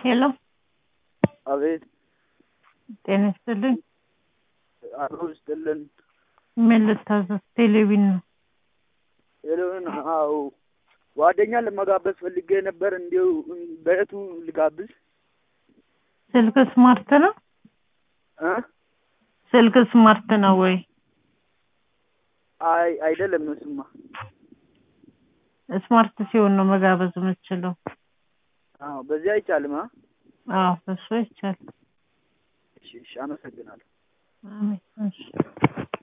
ሄሎ አቤት ጤና ይስጥልኝ። አብሮ ይስጥልን። ምን ልታዘዝ? ቴሌቪዥን ነው። ሄሎን አዎ፣ ጓደኛ ለመጋበዝ ፈልጌ ነበር። እንዲሁ በየቱ ልጋብዝ? ስልክ ስማርት ነው? እ ስልክ ስማርት ነው ወይ? አይ አይደለም፣ እሱማ ስማርት ሲሆን ነው መጋበዝ የምትችለው። አዎ፣ በዚህ አይቻልም። አ አዎ እሱ ይቻላል። እሺ፣ እሺ፣ አመሰግናለሁ። አሜን። እሺ